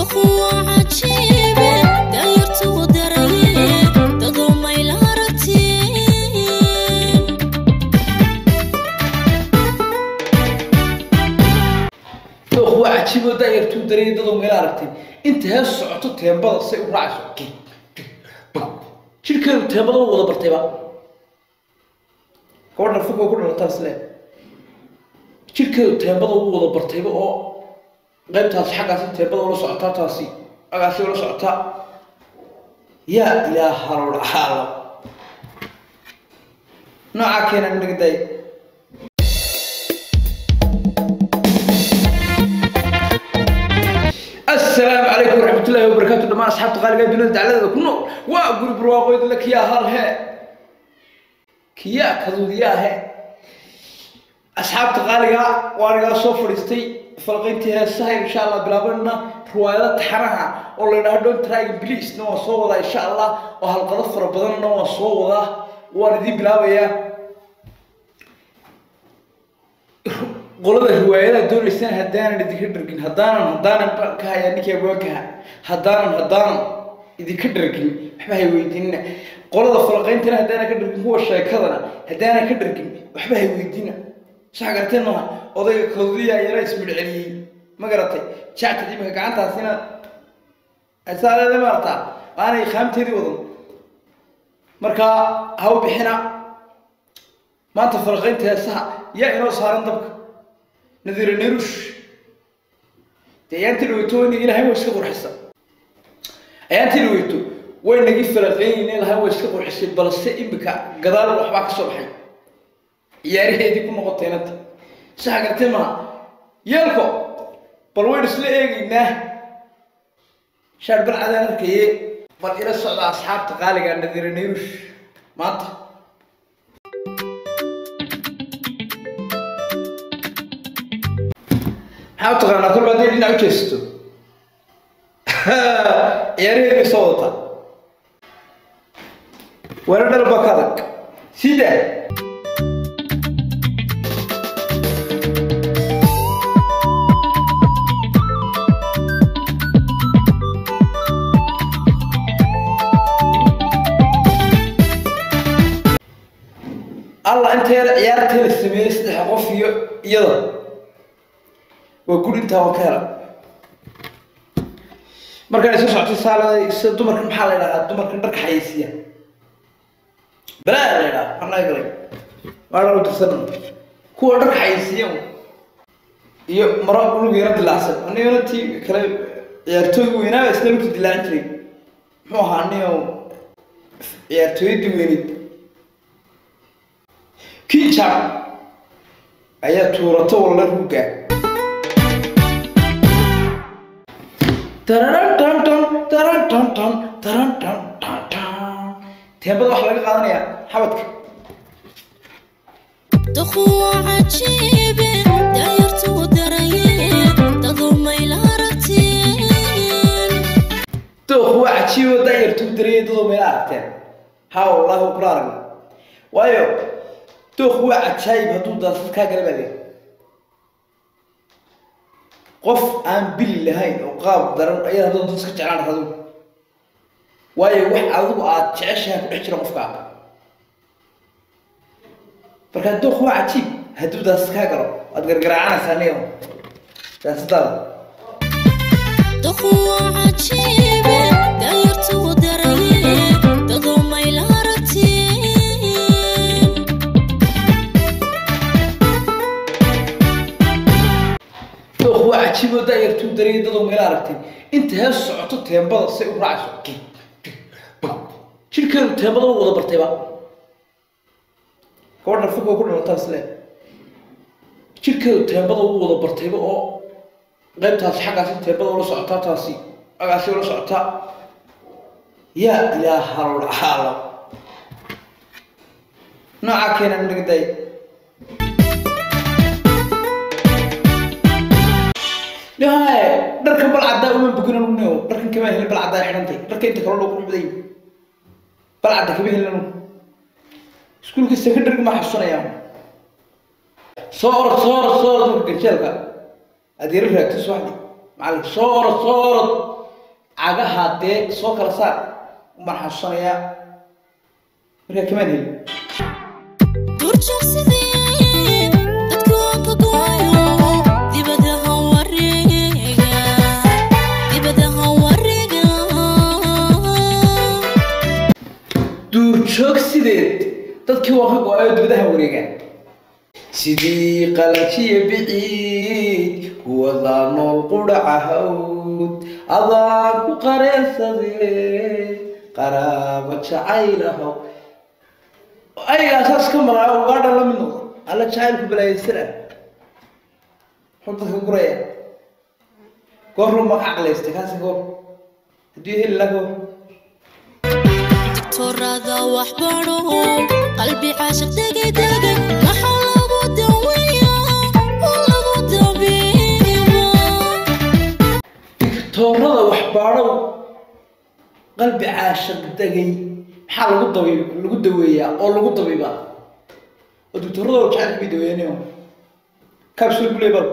Dukhwa cajiibe, dayartu daraye, dadoo mayl harateen. dooq waa cajiiboo daayartuu dareeyay dadoo meel aragtay inta hees socoto teembada say u raacayso jidhkeedu teembada u wada bartayba gabadha fog oo ku dhalataa isle jidhkeedu teembada u wada bartayba oo qaybtaas xaggaasi teembada ula socotaa taasi agaasi ula socotaa yaa ilaaha lolcaalo noocaa keenan dhigday السلام عليكم ورحمة الله وبركاته دمان أصحاب تقالي قاعد بلاد على كنو وأقول برواقو لك يا هل هي كيا كذو يا هي أصحاب تقالي وأنا صوفر استي فلقيتي هالسهل إن شاء الله بلابنا روايات حرها والله إنها دون تراي بليس نو صوغة إن شاء الله وهالقضفر بدن نو صوغة واردي بلاوية qolada riwaayadaha doonaysaan haddaanan idinka dhargin haddaanan haddaanan ka hayaa ninkii abwaankaha haddaanan haddaanan idinka dhargin waxba hay weydiinina qolada falaqayntana haddaanan ka dhargin kuwa sheekadana haddaanan ka dhargin waxba hay weydiina sax garatee maaha odayga kadudiya yara ismidh celiyey ma garatay jactad imika gacantaasina saaleeda maartaa aanay qaamteedii wadan markaa ha u bixina maanta falaqaynta heesaha yaa inoo saaran dabka nadiira nerush dee ayaantii dhaweyto way nagi lahayn way iska qurxisa ayaantii dhaweyto way nagi falaqeynayne lahayn way iska qurxisay balse imika gadaal waxbaa ka soo baxay ciyaaraheedii ku noqotay inanta saxa gartee maha yeelko bal waynu isla eegaynaa shaar balcadaan arkaye bal ila socda asxaabta qaaliga nadiira nerush maanta maxaa u taqaanaa kolba hadday dhinac u jeesato ciyaaraheed bay soo wadataa weera dhal baa ka adag sida allah inteeda ciyaartee la sameeyey saddex qof iyo iyada waa guri intaa waa ka hela markaan isu socotay saalada sida dumarka maxaa la yidhahdaa dumarkan dharka xayeysiya balaa la yidhaha anaa galay waana u dirsan kuwa dharka xayeysiya iyo maro lug yaro dilaacsan anigana tii kale ciyaartooy weynaaba isla lugta dilaacin jiray muxuu ahaa aniga ciyaartooyadii weyneyd kinjab ayaa tuurato walla ruuga teembada waxaa laga qaadanayaa xabadka Dukhwa cajiibe, dayartu daraye, dadoo mayl harateen. dooq waa cajiibo daayartuu dareeyay dadoo meel aragteen ha wallaahi waa kula aragna waayo dooq waa cajaayib hadduu daasad kaa gala baa qof aan bili lahayn oo qaab daran ayaad haddoo dad iska jeclaan radu waayo wax adigu aad jeceshahay ku dhex jira qofkaa marka dooq waa cajiib hadduu daasad kaa galo waad gargaraacanaysaa niyo daasadaada Dukhwa cajiibe, dayartu daraye, dadoo mayl harateen. dooq waa cajiiboo daayartuu dareeyay dadoo meel aragtay inta hees socoto teembada say u raacayso jidhkeedu teembada u wada bartayba gabadha fog oo ku dhalataa isle jidhkeedu teembada u wada bartayba oo qaybtaas xaggaasi teembada ula socotaa taasi agaasi ula socotaa yaa ilaaha lolcaalo noocaa keenan dhigday dhahaye dharkan bal caddaa uma bogina nuneo dharkan kama helin bal caddaa xidhantay dharka inta kale loo quruxday bal cadda kama helin iskuulka secondary ma xasuusanayaan soo orod soo orod soo orod marka ganjeelka aad yaro raagto subaxdii macallin soo orod soo orod cagaha dee soo kala saar umbaan xasuusanayaa markaa kamaan helin duurjoogsidii dadku waan ka gooyo dibadaha wareega dibadaha wareega duurjoogsideed dadkii waa ka go-ayo dibadaha wareegaan sidii qalajiya biciid kuwadaa nool qudhaca hawd adaan ku qareensade qaraaba jacaylahow ayagaa saas ka maraa ugaadha la mid noqdo alla jacaylku balaayaysana muxuu dadka guraya goor run baa ka caqlaystay kaasi goor haddii heli laha goor digtoorada wax baro qalbi caashiq degay degay maxaa lagu daweeya oo lagu dabiiba digtoorada waxbaadhow qalbi caashaq degay maxaa lagu dabi lagu daweeyaa oo lagu dabiibaa oo digtoorada jacaylka bay daweeyanio kabsul guley bal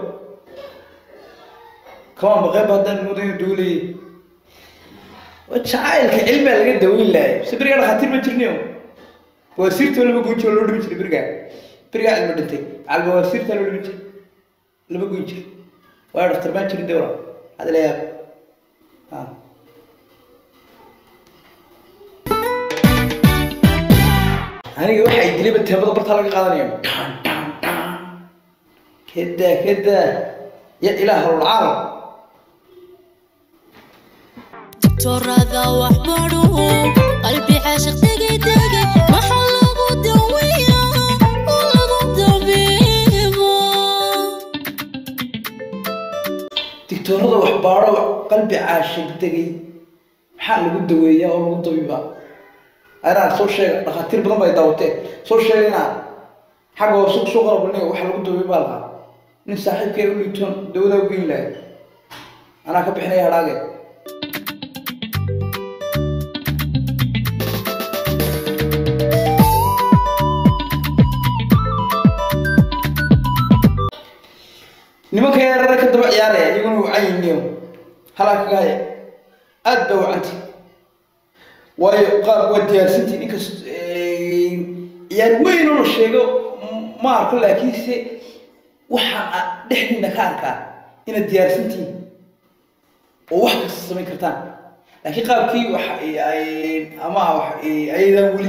kamaan baqeynba haddaan moodayo dawleye waa jacaylka cilmigaa laga daweyn lahay se berigaa dhakhaatiir ma jirniyo waasiirtoo laba goyn jiro loo dhimi jiray berigaa berigaa cilmi dhintay calba waasiirtaa loo dhimi jiray laba goyn jir waayo dhaktar maan jirin dewra hada la yaab Ah. aniga waxay dilayba teemada bartaa laga qaadanayo Dhan, dhan, dhan. kada kada ya ilaah alcaalam digtoorada wax baro qalbi caashiq degay degay maxaa lagu daweeya oo lagu dabiiba digtoorada waxbaadho qalbi caashig degay maxaa lagu daweeyaa oo lagu dabiibaa anaa soo sheega dhakhaatiir badan bay daawateen soo sheega inaa xagga hoose kusoo qarabalinayo waxa lagu dabiibaa lahaa nin saaxiibkee u liitoon dawadaa u geyn lahay anaa ka bixinaya hadhaage nimanka yarara ka daba ciyaaraya iyaguna wacayiniyo halaa kaga haya aad baa wacanta waayo qaar waa diyaarsantiin inkast ciyaar weyn oo la sheego m- ma arko laakiinse waxaan a- dhexdiina ka arkaa inaad diyaarsantiin oo wax kasta samayn kartaan laakiin qaabkii wax ay- ama wax ayadaan weli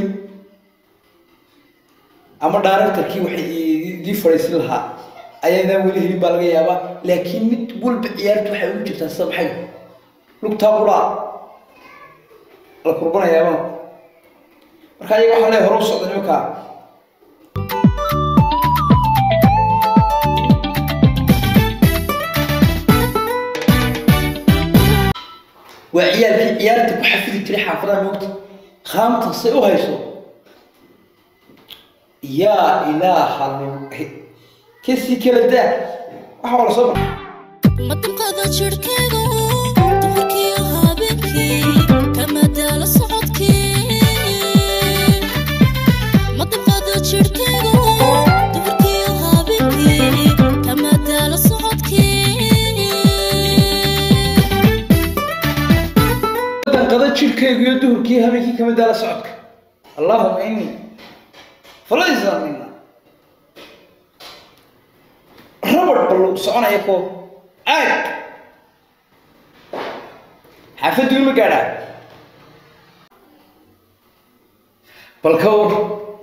ama directorkii waxay idii fadhiisin lahaa ayadaan weli helin baa laga yaabaa laakiin mid walba ciyaartu waxay ugu jirtaa sida maxay lugtaa quraa la kurbanayaaba marka ayaga waxaa leeyahay hore u socda nimankaa waa ciyaalkii ciyaarta ku xafidi jiray xaafadaha moogta khaamta say u hayso yaa ilaaha kasii kala daa waxa waa la soo baray madamqada jirhkayga duhurkii habeenkii kama daala socodkii madamqada jirhkayga duhurkii habeenkii kama daala socodkii danqada jirkaygu iyo duhurkii habeenkii kama daala socodka allahuma ini falaysa mina rabad ballu soconaya ko aag xaafaddu ima gaadhaa bal ka war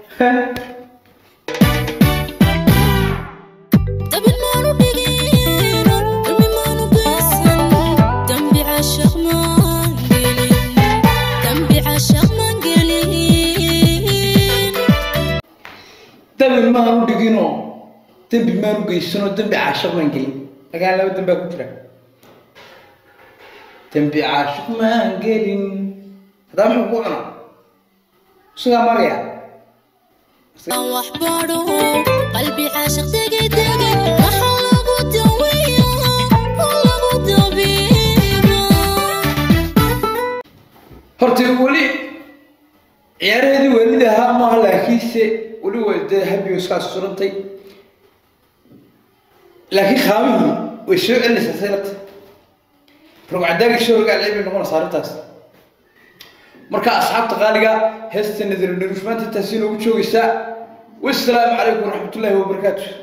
dabin maanu dhigin dulmi maanu geysan dambi cashaq maan gelin dambi cashaq maan gelin dabin maanu dhigino dembi maanu geysano dembi caashiq maan gelin lagaan laba dembaa ku jira dembi caashiq maan gelin haddaa muxuu ku cunaa isagaa magaya aan wax baro qalbi cashaq degay degay maxaa lagu daweeya oo lagu dabiiba horta weli ciyaaraheedii waalid ahaa maaha laakiinse weli way dee habiyo iskaas surantay laakiin khaamihii way soo celinaysaa saylata rogcadaagi soo rogaal bay noqonaysaa arrintaas marka asxaabta qaaliga heesta nadirdhirushmaanta taasi inoogu joogaysaa wassalaamu calaykum waraxmatullaahi wabarakaatu